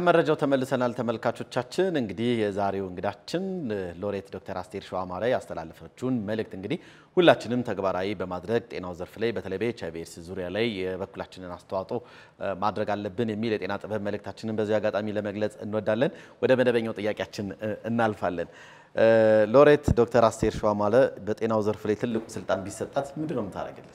ከመረጃው ተመልሰናል ተመልካቾቻችን። እንግዲህ የዛሬው እንግዳችን ሎሬት ዶክተር አስቴር ሸዋማረ ያስተላለፈችውን መልእክት እንግዲህ ሁላችንም ተግባራዊ በማድረግ ጤናው ዘርፍ ላይ በተለይ በኤች አይ ቪ ኤድስ ዙሪያ ላይ የበኩላችንን አስተዋጽኦ ማድረግ አለብን የሚል የጤና ጥበብ መልእክታችንን በዚህ አጋጣሚ ለመግለጽ እንወዳለን። ወደ መደበኛው ጥያቄያችን እናልፋለን። ሎሬት ዶክተር አስቴር ሸዋማረ በጤናው ዘርፍ ላይ ትልቁ ስልጣን ቢሰጣት ምንድን ነው የምታደርግልን?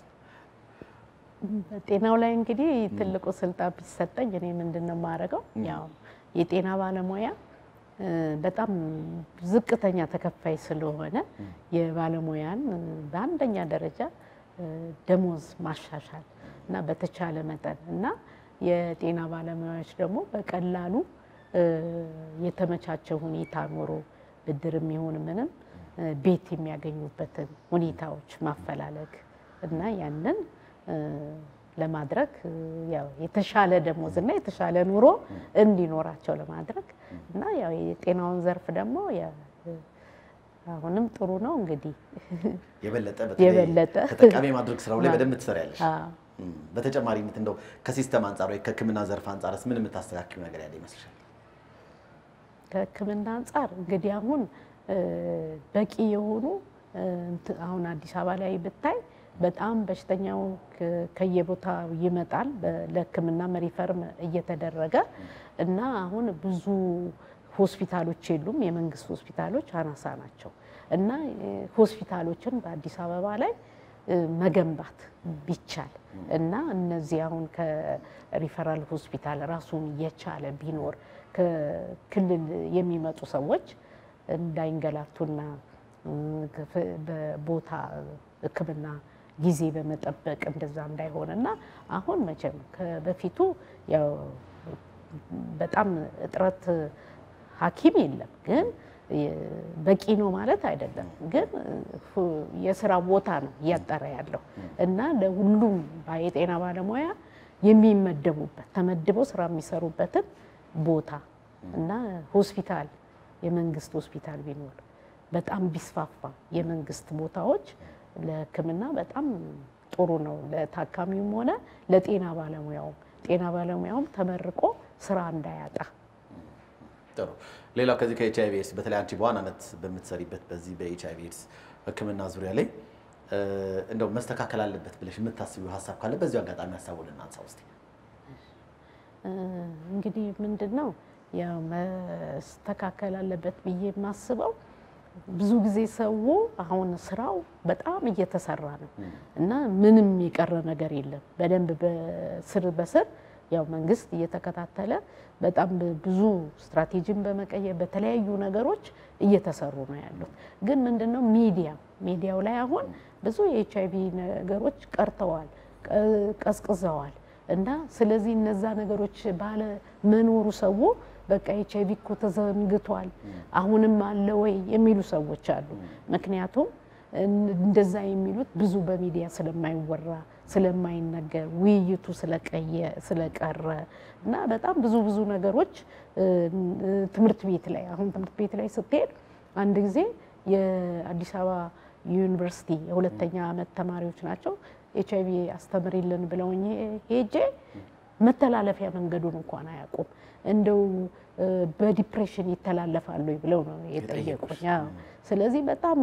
በጤናው ላይ እንግዲህ ትልቁ ስልጣን ቢሰጠኝ እኔ ምንድን ነው የማደርገው? ያው የጤና ባለሙያ በጣም ዝቅተኛ ተከፋይ ስለሆነ የባለሙያን በአንደኛ ደረጃ ደሞዝ ማሻሻል እና በተቻለ መጠን እና የጤና ባለሙያዎች ደግሞ በቀላሉ የተመቻቸ ሁኔታ ኖሮ ብድርም ይሁን ምንም ቤት የሚያገኙበትን ሁኔታዎች ማፈላለግ እና ያንን ለማድረግ ያው የተሻለ ደሞዝ እና የተሻለ ኑሮ እንዲኖራቸው ለማድረግ እና ያው የጤናውን ዘርፍ ደግሞ አሁንም ጥሩ ነው እንግዲህ የበለጠ የበለጠ ተጠቃሚ ማድረግ ስራው ላይ በደንብ ትሰሪያለሽ። በተጨማሪነት እንደው ከሲስተም አንጻር ወይ ከሕክምና ዘርፍ አንጻርስ ምን የምታስተካክሉ ነገር ያለ ይመስልሻል? ከሕክምና አንጻር እንግዲህ አሁን በቂ የሆኑ አሁን አዲስ አበባ ላይ ብታይ በጣም በሽተኛው ከየቦታው ይመጣል። ለሕክምና ሪፈርም እየተደረገ እና አሁን ብዙ ሆስፒታሎች የሉም። የመንግስት ሆስፒታሎች አናሳ ናቸው እና ሆስፒታሎችን በአዲስ አበባ ላይ መገንባት ቢቻል እና እነዚህ አሁን ከሪፈራል ሆስፒታል ራሱን የቻለ ቢኖር ከክልል የሚመጡ ሰዎች እንዳይንገላቱና በቦታ ሕክምና ጊዜ በመጠበቅ እንደዛ እንዳይሆን እና አሁን መቼም በፊቱ ያው በጣም እጥረት ሐኪም የለም ግን በቂ ነው ማለት አይደለም። ግን የስራ ቦታ ነው እያጠረ ያለው እና ለሁሉም የጤና ባለሙያ የሚመደቡበት ተመድበው ስራ የሚሰሩበትን ቦታ እና ሆስፒታል የመንግስት ሆስፒታል ቢኖር በጣም ቢስፋፋ የመንግስት ቦታዎች ለሕክምና በጣም ጥሩ ነው። ለታካሚውም ሆነ ለጤና ባለሙያውም ጤና ባለሙያውም ተመርቆ ስራ እንዳያጣ። ጥሩ። ሌላው ከዚህ ከኤች አይ ቪ ኤድስ በተለይ አንቺ በዋናነት በምትሰሪበት በዚህ በኤች አይ ቪ ኤድስ ሕክምና ዙሪያ ላይ እንደው መስተካከል አለበት ብለሽ የምታስቢው ሀሳብ ካለ በዚሁ አጋጣሚ ሀሳቡን እናንሳ ውስጥ። እንግዲህ ምንድን ነው ያው መስተካከል አለበት ብዬ የማስበው ብዙ ጊዜ ሰው አሁን ስራው በጣም እየተሰራ ነው እና ምንም የቀረ ነገር የለም። በደንብ በስር በስር ያው መንግስት እየተከታተለ በጣም ብዙ ስትራቴጂን በመቀየር በተለያዩ ነገሮች እየተሰሩ ነው ያሉት። ግን ምንድነው ሚዲያ ሚዲያው ላይ አሁን ብዙ የኤች አይቪ ነገሮች ቀርተዋል፣ ቀዝቅዘዋል እና ስለዚህ እነዛ ነገሮች ባለ መኖሩ ሰው በቃ ኤች አይቪ እኮ ተዘንግቷል አሁንም አለ ወይ የሚሉ ሰዎች አሉ። ምክንያቱም እንደዛ የሚሉት ብዙ በሚዲያ ስለማይወራ ስለማይነገር ውይይቱ ስለቀረ እና በጣም ብዙ ብዙ ነገሮች ትምህርት ቤት ላይ አሁን ትምህርት ቤት ላይ ስትሄድ አንድ ጊዜ የአዲስ አበባ ዩኒቨርሲቲ የሁለተኛ ዓመት ተማሪዎች ናቸው ኤች አይቪ አስተምሪልን ብለውኝ ሄጄ መተላለፊያ መንገዱን እንኳን አያውቁም። እንደው በዲፕሬሽን ይተላለፋሉ ብለው ነው የጠየቁኝ። ስለዚህ በጣም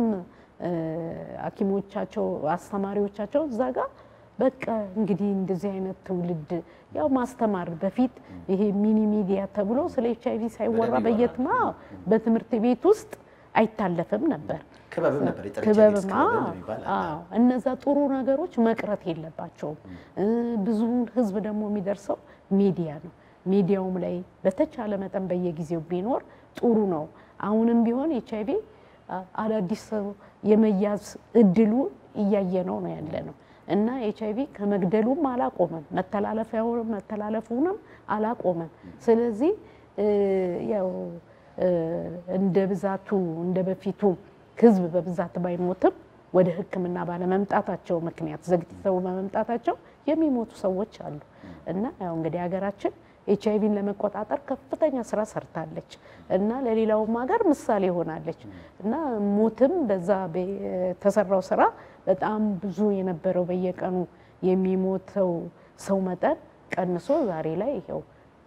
ሐኪሞቻቸው አስተማሪዎቻቸው እዛ ጋር በቃ እንግዲህ እንደዚህ አይነት ትውልድ ያው ማስተማር በፊት ይሄ ሚኒ ሚዲያ ተብሎ ስለ ኤች አይቪ ሳይወራ በየትማ በትምህርት ቤት ውስጥ አይታለፍም ነበር። ክበብም ነበር ክበብም እነዛ ጥሩ ነገሮች መቅረት የለባቸውም። ብዙውን ህዝብ ደግሞ የሚደርሰው ሚዲያ ነው። ሚዲያውም ላይ በተቻለ መጠን በየጊዜው ቢኖር ጥሩ ነው። አሁንም ቢሆን ኤች አይቪ አዳዲስ ሰው የመያዝ እድሉ እያየ ነው ነው ያለ ነው እና ኤች አይቪ ከመግደሉም አላቆመም፣ መተላለፉንም አላቆመም። ስለዚህ ያው እንደ ብዛቱ እንደ በፊቱ ህዝብ በብዛት ባይሞትም ወደ ሕክምና ባለመምጣታቸው ምክንያት ዘግይተው በመምጣታቸው የሚሞቱ ሰዎች አሉ እና ያው እንግዲህ ሀገራችን ኤች አይቪን ለመቆጣጠር ከፍተኛ ስራ ሰርታለች እና ለሌላውም ሀገር ምሳሌ ሆናለች እና ሞትም በዛ የተሰራው ስራ በጣም ብዙ የነበረው በየቀኑ የሚሞተው ሰው መጠን ቀንሶ ዛሬ ላይ ይኸው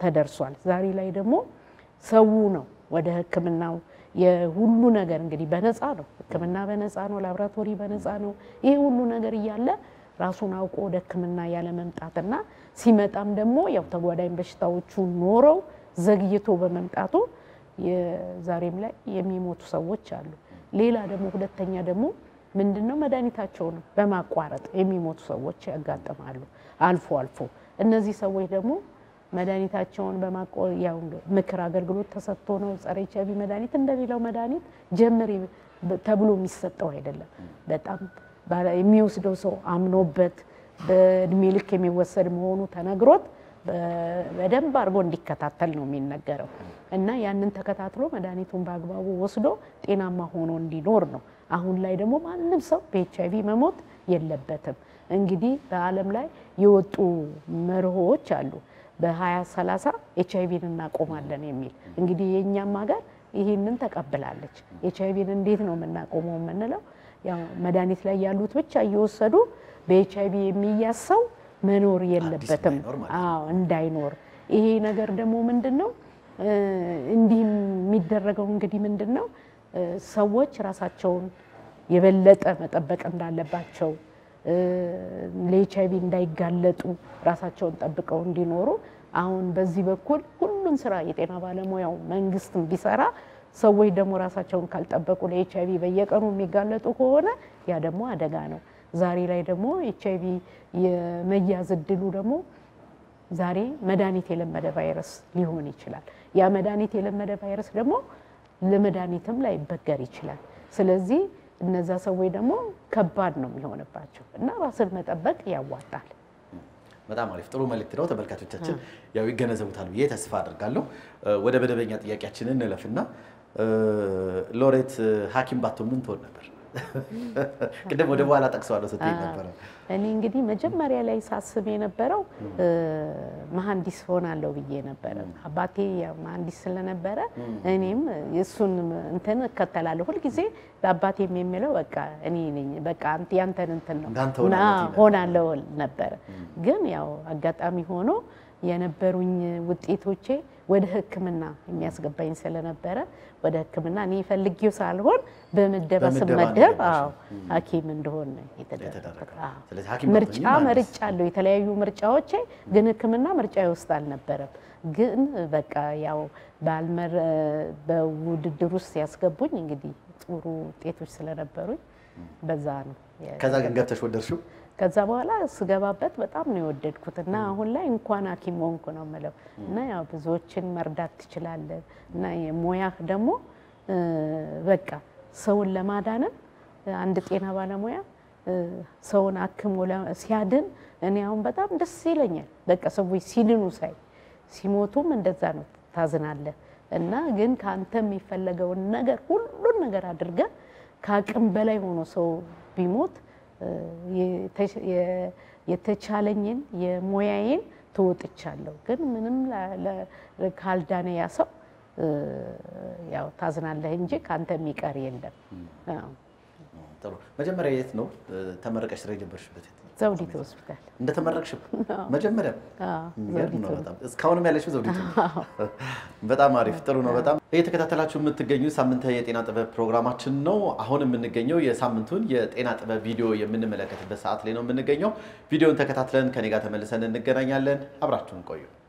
ተደርሷል። ዛሬ ላይ ደግሞ ሰው ነው ወደ ሕክምናው የሁሉ ነገር እንግዲህ በነፃ ነው። ሕክምና በነፃ ነው። ላብራቶሪ በነፃ ነው። ይሄ ሁሉ ነገር እያለ ራሱን አውቆ ወደ ሕክምና ያለ መምጣትና ሲመጣም ደግሞ ያው ተጓዳኝ በሽታዎቹ ኖረው ዘግይቶ በመምጣቱ የዛሬም ላይ የሚሞቱ ሰዎች አሉ። ሌላ ደግሞ ሁለተኛ ደግሞ ምንድነው መድኃኒታቸውን በማቋረጥ የሚሞቱ ሰዎች ያጋጥማሉ አልፎ አልፎ። እነዚህ ሰዎች ደግሞ መድኃኒታቸውን በማቆ ያው ምክር አገልግሎት ተሰጥቶ ነው። ጸረ ኤች አይ ቪ መድኃኒት እንደሌላው መድኃኒት ጀምሪ ተብሎ የሚሰጠው አይደለም። በጣም የሚወስደው ሰው አምኖበት በእድሜ ልክ የሚወሰድ መሆኑ ተነግሮት በደንብ አድርጎ እንዲከታተል ነው የሚነገረው እና ያንን ተከታትሎ መድኃኒቱን በአግባቡ ወስዶ ጤናማ ሆኖ እንዲኖር ነው። አሁን ላይ ደግሞ ማንም ሰው በኤች አይ ቪ መሞት የለበትም። እንግዲህ በዓለም ላይ የወጡ መርሆዎች አሉ። በ2030 ኤች አይ ቪን እናቆማለን የሚል እንግዲህ የእኛም ሀገር ይህንን ተቀብላለች። ኤች አይ ቪን እንዴት ነው የምናቆመው የምንለው ያው መድኃኒት ላይ ያሉት ብቻ እየወሰዱ በኤች አይ ቪ የሚያዝ ሰው መኖር የለበትም። አዎ እንዳይኖር። ይሄ ነገር ደግሞ ምንድን ነው እንዲህ የሚደረገው እንግዲህ ምንድን ነው ሰዎች ራሳቸውን የበለጠ መጠበቅ እንዳለባቸው ለኤች አይ ቪ እንዳይጋለጡ ራሳቸውን ጠብቀው እንዲኖሩ አሁን በዚህ በኩል ሁሉም ስራ የጤና ባለሙያው መንግስትም ቢሰራ ሰዎች ደግሞ ራሳቸውን ካልጠበቁ ለኤች አይ ቪ በየቀኑ የሚጋለጡ ከሆነ ያ ደግሞ አደጋ ነው። ዛሬ ላይ ደግሞ ኤች አይ ቪ የመያዝ እድሉ ደግሞ ዛሬ መድኃኒት የለመደ ቫይረስ ሊሆን ይችላል። ያ መድኃኒት የለመደ ቫይረስ ደግሞ ለመድኃኒትም ላይበገር ይችላል። ስለዚህ እነዛ ሰዎች ደግሞ ከባድ ነው የሚሆንባቸው እና ራስን መጠበቅ ያዋጣል። በጣም አሪፍ ጥሩ መልእክት ነው። ተመልካቾቻችን ያው ይገነዘቡታል ብዬ ተስፋ አድርጋለሁ። ወደ መደበኛ ጥያቄያችንን እንለፍና ሎሬት ሐኪም ባትሆን ምን ትሆን ነበር? ቅድም ወደ በኋላ ጠቅሰዋለሁ ስትይ ነበረ። እኔ እንግዲህ መጀመሪያ ላይ ሳስብ የነበረው መሐንዲስ ሆናለሁ ብዬ ነበረ። አባቴ መሐንዲስ ስለነበረ እኔም የእሱን እንትን እከተላለሁ። ሁልጊዜ ለአባቴም የሚለው በቃ እኔ ነኝ በቃ ያንተን እንትን ነው ሆናለሁ ነበረ። ግን ያው አጋጣሚ ሆኖ የነበሩኝ ውጤቶቼ ወደ ሕክምና የሚያስገባኝ ስለነበረ ወደ ሕክምና እኔ ፈልጌው ሳልሆን በምደባ ስመደብ አዎ ሐኪም እንደሆን የተደረገ ምርጫ መርጫ አለው የተለያዩ ምርጫዎቼ፣ ግን ሕክምና ምርጫ ውስጥ አልነበረም። ግን በቃ ያው ባልመር በውድድር ውስጥ ያስገቡኝ እንግዲህ ጥሩ ውጤቶች ስለነበሩኝ በዛ ነው። ከዛ ግን ገብተሽ ወደድሽው? ከዛ በኋላ ስገባበት በጣም ነው የወደድኩት እና አሁን ላይ እንኳን ሐኪም ሆንኩ ነው የምለው እና ያው ብዙዎችን መርዳት ትችላለህ እና የሙያህ ደግሞ በቃ ሰውን ለማዳንም አንድ ጤና ባለሙያ ሰውን አክሞ ሲያድን እኔ አሁን በጣም ደስ ይለኛል። በቃ ሰዎች ሲድኑ ሳይ፣ ሲሞቱም እንደዛ ነው ታዝናለህ። እና ግን ከአንተ የሚፈለገውን ነገር ሁሉን ነገር አድርገህ ከአቅም በላይ ሆኖ ሰው ቢሞት የተቻለኝን የሙያዬን ተወጥቻለሁ። ግን ምንም ካልዳነ ያ ሰው ያው ታዝናለህ እንጂ ከአንተ የሚቀር የለም። ጥሩ። መጀመሪያ የት ነው ተመረቀሽ ስራ የጀመርሽበት? ዘውዲቱ ሆስፒታል እንደተመረቅሽ መጀመሪያ እስካሁንም ያለሽው ዘውዲቱ። በጣም አሪፍ ጥሩ ነው። በጣም እየተከታተላችሁ የምትገኙ ሳምንታዊ የጤና ጥበብ ፕሮግራማችን ነው። አሁን የምንገኘው የሳምንቱን የጤና ጥበብ ቪዲዮ የምንመለከትበት ሰዓት ላይ ነው የምንገኘው። ቪዲዮን ተከታትለን ከኔ ጋር ተመልሰን እንገናኛለን። አብራችሁን ቆዩ።